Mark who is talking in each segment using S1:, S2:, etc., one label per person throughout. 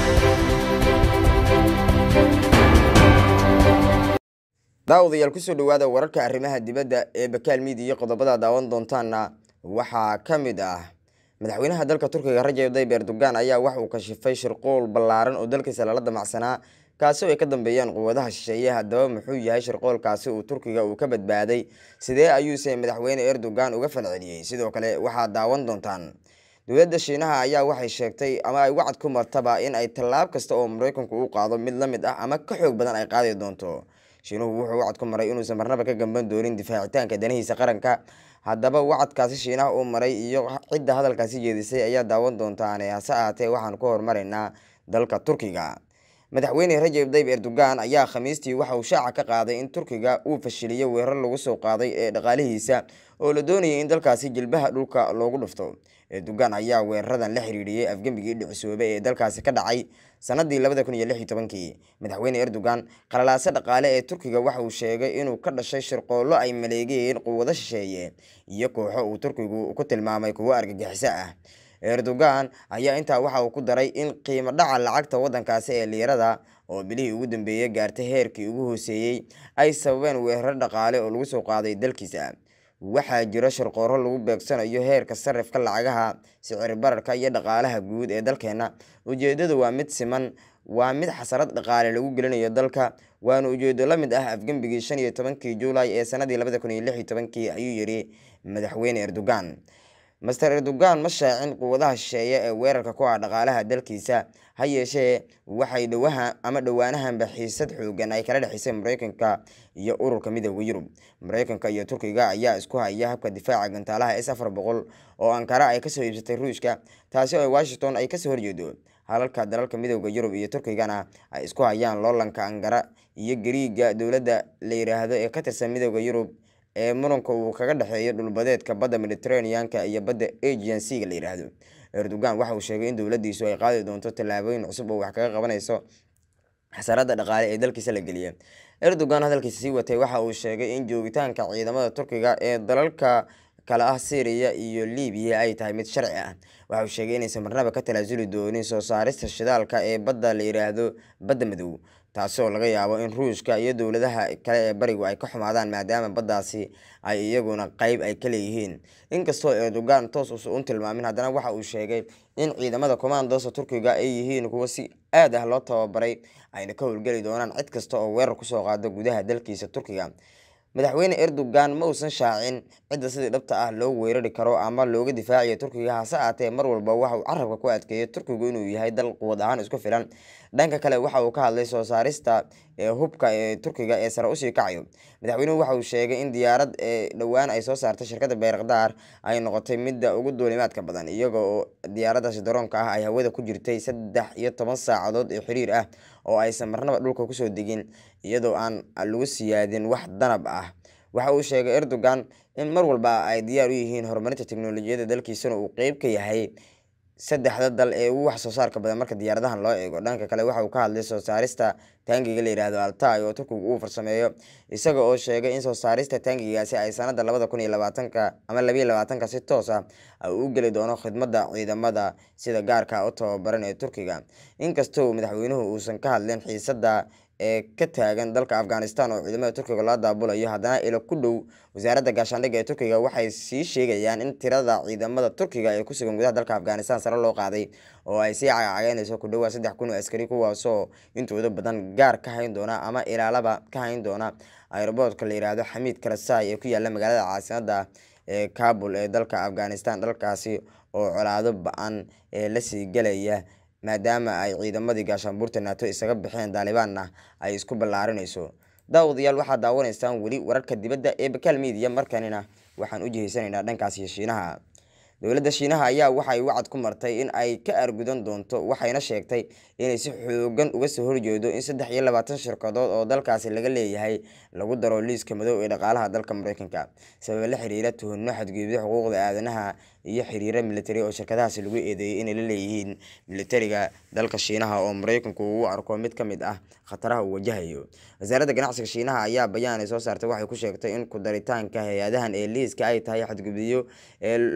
S1: daawadayaal kusoo dhawaada wararka arrimaha dibadda ee bakaal miidiya qodobada daawan doontaana waxaa ka mid ah madaxweynaha dalka turkiga rajab tayyib erdogan ayaa wax uu kashifay shirqool ballaaran oo dalkiisa lala damacsanaa kaasi oo ay ka dambeeyaan quwadaha shisheeye haddaba muxuu yahay shirqoolkaasi uu turkiga uu ka badbaaday sidee ayuuse madaxweyne erdogan uga falceliyey sidoo kale waxaad daawan doontaan dowladda shiinaha ayaa waxay sheegtay ama ay wacad ku martaba in ay tallaab kasta oo maraykanku uu qaado mid la mid ah ama ka xoog badan ay qaadi doonto shiinuhu wuxuu wacad ku maray inuusan marnaba ka gamban doonin difaacitaanka danihiisa qaranka haddaba wacadkaasi shiinaha uu maray iyo cidda hadalkaasi jeedisay ayaa daawan doontaane hase ahaatee waxaan ku hormaraynaa dalka turkiga madaxweyne rajab tayyib erdogan ayaa khamiistii waxa uu shaaca ka qaaday in turkiga uu fashiliyay weerar lagu soo qaaday ee dhaqaalihiisa oo la doonayay in dalkaasi jilbaha dhulka loogu dhufto erdogan ayaa weeraradan la xiriiriyey afgembigii dhicisoobe ee dalkaasi ka dhacay sanadii labada kun iyo lix iyo tobankii madaxweyne erdogan qalalaase dhaqaale ee turkiga waxa uu sheegay inuu ka dhashay shirqoollo ay maleegeen quwado shisheeye iyo kooxo uu turkigu ku tilmaamay kuwo argagixiso ah erdogan ayaa intaa waxa uu ku daray in qiimo dhaca lacagta waddankaasi ee liirada oo bilihii ugu dambeeyey gaartay heerkii ugu hooseeyey ay sababeen weerar dhaqaale oo lagu soo qaaday dalkiisa waxaa jiro shirqooro lagu beegsanayo heerka sarifka lacagaha sicir bararka iyo dhaqaalaha guud ee dalkeena ujeedadu waa mid siman waa mid xasarad dhaqaale lagu gelinayo dalka waana ujeedo la mid ah afgembigii shan iyo tobankii juulay ee sanadii labada kun iyo lix iyo tobankii ayuu yidhi madaxweyne erdogan master erdogan ma shaacin quwadaha shisheeye ee weerarka ku ah dhaqaalaha dalkiisa ha yeeshee waxay dhowaha ama dhowaanahanba xiisad xoogan ay kala dhexisay maraykanka iyo ururka midooda yurub maraykanka iyo turkiga ayaa isku haya habka difaaca gantaalaha s afar boqol oo ankara ay kasoo iibsatay ruushka taasi oo washington ay kasoo horjeedo halalka dalalka midooda yurub iyo turkigana ay isku hayaan loolanka ankara iyo gariiga dowladda la yiraahdo ee ka tirsan midooda yurub ee muranka uu kaga dhexeeyo dhulbadeedka badda mediteraneanka iyo badda agian c ga la yidhaahdo erdogan waxa uu sheegay in dowladdiisu ay qaadi doonto tallaabooyin cusub oo wax kaga qabanayso xasarada dhaqaale ee dalkiisa la geliya erdogan hadalkiisa sii watay waxa uu sheegay in joogitaanka ciidamada turkiga ee dalalka kale ah syriya iyo libiya ay tahay mid sharci ah waxa uu sheegay inaysan marnaba ka talaasuli doonin soo saarista shidaalka ee badda la yiraahdo badda madow taasoo laga yaabo in ruushka iyo dowladaha kale ee barigu ay ka xumaadaan maadaama baddaasi ay iyaguna qeyb ay ka leeyihiin inkastoo erdogan toos usa un tilmaamin haddana waxa uu sheegay in ciidamada commandosa turkiga ay yihiin kuwo si aad ah loo tababaray ayna ka howlgeli doonaan cid kasta oo weerar kusoo qaado gudaha dalkiisa turkiga madaxweyne erdogan ma uusan shaacin cidda sidii dhabta ah loo weerari karo ama looga difaacayo turkiga hase aatee mar walba waxa uu carabka ku adkeeyay turkigu inuu yahay dal quwad ahaan isku filan dhanka kale waxa uu ka hadlay soo saarista ee hubka ee turkiga ee sare usii kacayo madaxweynuhu waxa uu sheegay in diyaarad ee dhowaan ay soo saartay shirkadda beerakdaar ay noqotay midda ugu duulimaadka badan iyaga oo diyaaradaasi daroonka ah ay hawada ku jirtay saddex iyo toban saacadood ee xiriir ah oo aysan marnaba dhulka kusoo degin iyadoo aan lagu siyaadin wax danab ah waxa uu sheegay erdogan in mar walba ay diyaar u yihiin horumarinta teknolojiyadda dalkiisana uu qeyb ka yahay saddexda dal ee ugu wax soo saarka badan marka diyaaradahan loo eego dhanka kale waxa uu ka hadlay soo saarista taangiga la yidhaahdo altay oo turkigu uu farsameeyo isaga oo sheegay in soo saarista taangigaasi ay sanada labada kun iyo labaatanka ama labiyo labaatanka si toos ah u geli doono khidmadda ciidamada sida gaarka u tababaran ee turkiga inkastoo madaxweynuhu uusan ka hadlin xiisada ee ka taagan dalka afghanistan oo ciidamada turkiga loo daabulayo haddana ilo ku dhow wasaaradda gaashaandhigga ee turkiga waxay sii sheegayaan in tirada ciidamada turkiga ee kusugan gudaha dalka afghanistan sare loo qaaday oo ay sii cagacageynayso ku dhowaa saddex kun oo askari kuwaasoo intooda badan gaar ka hayn doona ama ilaalaba ka hayn doona aeroboortka la yiraahdo xamiid kalasai ee ku yaala magaalada caasimadda ee kabul ee dalka afghanistan dalkaasi oo colaado ba-an ee lasii gelaya maadaama ay ciidamadii gaashaanbuurta naato isaga bixeen daalibaanna ay isku ballaarinayso daawadayaal waxaad daawanaysaan weli wararka dibadda ee bakaal miidiya markanina waxaan u jihaysanaynaa dhankaasi shiinaha dowladda shiinaha ayaa waxay wacad ku martay in ay ka argudan doonto waxayna sheegtay inay si xoogan uga soo horjeedo in saddex iyo labaatan shirkadood oo dalkaasi laga leeyahay lagu daro liiska madow ee dhaqaalaha dalka mareykanka sababa la xiriira tuhunno xadgudubyo xuquuqda aadanaha iyo xiriiro militari oo shirkadahaasi lagu eedeeyay inay la leeyihiin militariga dalka shiinaha oo mareykanku uu arko mid ka mid ah khataraha uu wajahayo wasaaradda ganacsiga shiinaha ayaa bayaan ay soo saartay waxay ku sheegtay in ku daritaanka hay-adahan ee liiska ay tahay xadgudubyo ee lagu sameeyey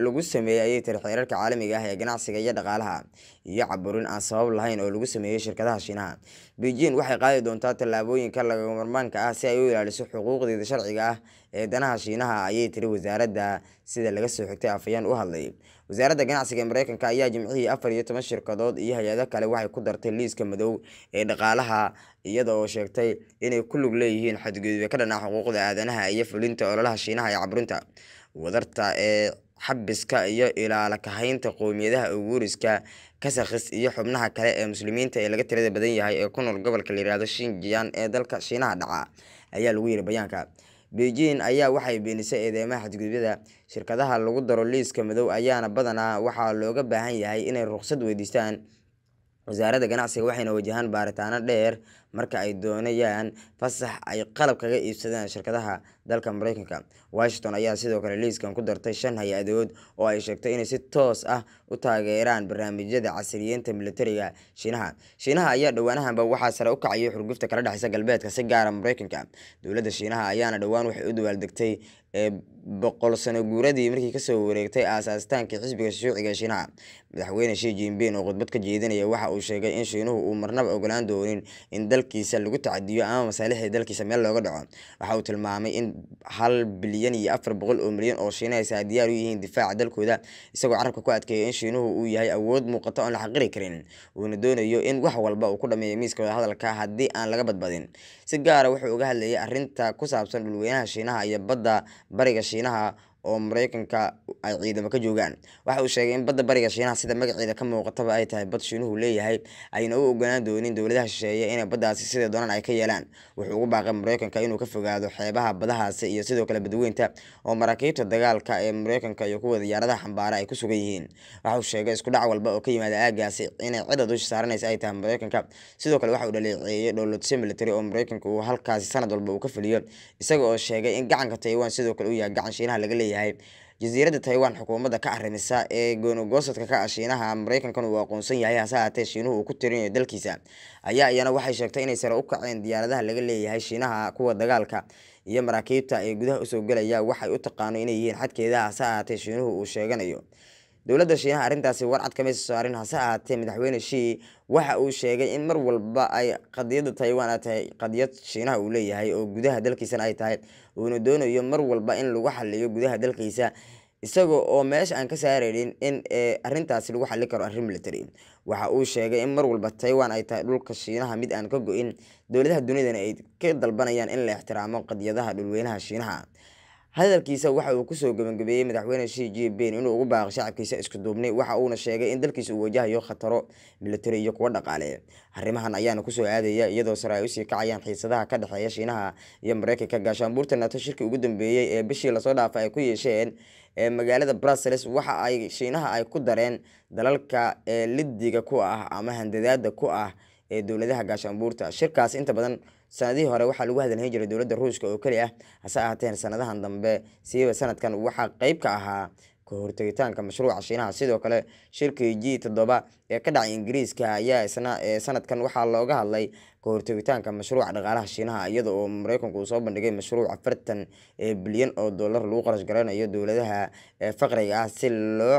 S1: sameeyey ayay tiri xeerarka caalamiga ah ee ganacsiga iyo dhaqaalaha iyo caburin aan sabab lahayn oo lagu sameeyey shirkadaha shiinaha beijing waxay qaadi doontaa tallaabooyinka lagama marmaanka ah si ay u ilaaliso xuquuqdeeda sharciga ah ee danaha shiinaha ayay tiri wasaaradda sida laga soo xigtay afayeen u hadlay wasaaradda ganacsiga ee mareykanka ayaa jimcihii afar iyo toban shirkadood iyo hay-ado kale waxay ku dartay liiska madow ee dhaqaalaha iyada oo sheegtay inay ku lug leeyihiin xadgudubyo ka dhanaa xuquuqda aadanaha iyo fulinta ololaha shiinaha ee caburinta wadarta ee xabiska iyo ilaala kahaynta qowmiyadaha uguuriska kasakhis iyo xubnaha kale ee muslimiinta ee laga tirada badan yahay ee ku nool gobolka la yihahdo shinjiyan ee dalka shiinaha dhaca ayaa lagu yiri bayaanka beijing ayaa waxay beenisay eedeymaha xadgudubyada shirkadaha lagu daro liiska madow ayaana badanaa waxaa looga baahan yahay inay ruqsad weydiistaan wasaaradda ganacsiga waxayna wajahaan baaritaano dheer marka ay doonayaan fasax ay qalab kaga iibsadaan shirkadaha dalka mareykanka washington ayaa sidoo kale liiskan ku dartay shan hay-adood oo ay sheegtay inay si toos ah u taageeraan barnaamijyada casriyeynta militariga shiinaha shiinaha ayaa dhowaanahanba waxaa sare u kacayay xurgufta kala dhexeysa galbeedka si gaara mareykanka dowladda shiinaha ayaana dhowaan waxay u dawaaldegtay ee boqol sano guuradii markii kasoo wareegtay aasaastaankii xisbiga shuuciga shiinaha madaxweyne shi jinping oo khudbad ka jeedinaya waxa uu sheegay in shiinuhu uu marnaba ogolaan doonin in dalkiisa lagu tacadiyo ama masaalixda dalkiisa meel looga dhaco waxa uu tilmaamay in hal bilyan iyo afar boqol oo milyan oo shiinahaysa ay diyaar u yihiin difaaca dalkooda isagoo carabka ku adkeeya in shiinuhu uu yahay awood muuqato oon la xaqiri karin uuna doonayo in wax walba uu ku dhameeyo miiska wadahadalka haddii aan laga badbadin si gaara wuxuu uga hadlayay arrinta ku saabsan dhulweynaha shiinaha iyo badda bariga shiinaha oo mareykanka ay ciidamo ka joogaan waxa uu sheegay in badda bariga shiinaha sida magaceeda ka muuqataba ay tahay bad shiinuhu leeyahay ayna u ogolaan doonin dowladaha shisheeye inay baddaasi sida doonaan ay ka yeelaan wuxuu ugu baaqay mareykanka inuu ka fogaado xeebaha badahaasi iyo sidoo kale badweynta oo maraakiibta dagaalka ee mareykanka iyo kuwa diyaaradaha xambaara ay ku sugan yihiin waxa uu sheegay isku dhac walba oo ka yimaada aagaasi inay cidda dusha saaranaysa ay tahay mareykanka sidoo kale waxa uu dhaleeceeyey dhowladsyo military oo mareykanka uu halkaasi sanad walba uu ka fuliyo isaga oo sheegay in gacanka taiwan sidoo kale uu yahay gacan shiinaha laga leeyahay jasiiradda taiwan xukuumadda ka arrimisa ee goonogoosadka ka ah shiinaha mareykankan uu aqoonsan yahay hase haatee shiinuhu uu ku tirinayo dalkiisa ayaa iyana waxay sheegtay inay sare u kaceen diyaaradaha laga leeyahay shiinaha kuwa dagaalka iyo maraakiibta ee gudaha usoo gelaya waxay u taqaano inay yihiin xadkeeda hase ahaatee shiinuhu uu sheeganayo dowladda shiinaha arrintaasi warcad kama soo saarin hase ahaatee madaxweyne shii waxa uu sheegay in mar walba ay qadiyadda taiwan ay tahay qadiyad shiinaha uu leeyahay oo gudaha dalkiisana ay tahay uuna doonayo mar walba in lagu xaliyo gudaha dalkiisa isaga oo meesha aan ka saareynin in arrintaasi lagu xali karo arrin military waxa uu sheegay in mar walba taiwan ay tahay dhulka shiinaha mid aan ka go-in dowladaha dunidana ay ka dalbanayaan in la ixtiraamo qadiyadaha dhulweynaha shiinaha hadalkiisa waxa uu kusoo gabagabeeyey madaxweyne shi jinping inuu ugu baaqay shacabkiisa isku duubnay waxa uuna sheegay in dalkiisa uu wajahayo khataro militari iyo kuwo dhaqaale arrimahan ayaana kusoo aadaya iyadoo sare ay usii kacayaan xiisadaha ka dhexeeya shiinaha iyo mareykanka gaashaanbuurta nato shirkii ugu dambeeyey ee bishii lasoo dhaafay ay ku yeesheen ee magaalada brussels waxa ay shiinaha ay ku dareen dalalka ee lidiga ku ah ama handadaada ku ah ee dowladaha gaashaanbuurta shirkaas inta badan sanadihii hore waxaa lagu hadalhayn jiray dowladda ruushka oo keli ah hase ahaateen sanadahan dambe siiba sanadkan waxaa qeyb ka ahaa ka hortegitaanka mashruuca shiinaha sidoo kale shirkii g toddoba ee ka dhacay ingiriiska ayaa isna sanadkan waxaa looga hadlay ka hortegitaanka mashruuca dhaqaalaha shiinaha iyada oo mareykanku uu soo bandhigay mashruuc afartan bilyan oo dollar lagu qarash garanayo dowladaha faqriga ah si loo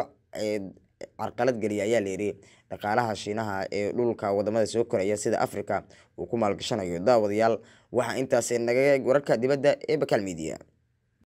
S1: carqalad geliya ayaa layidhi dhaqaalaha shiinaha ee dhulka wadamada soo koraya sida africa uu ku maalgashanayo daawadayaal waxaa intaasi naga wararka dibadda ee bakaal media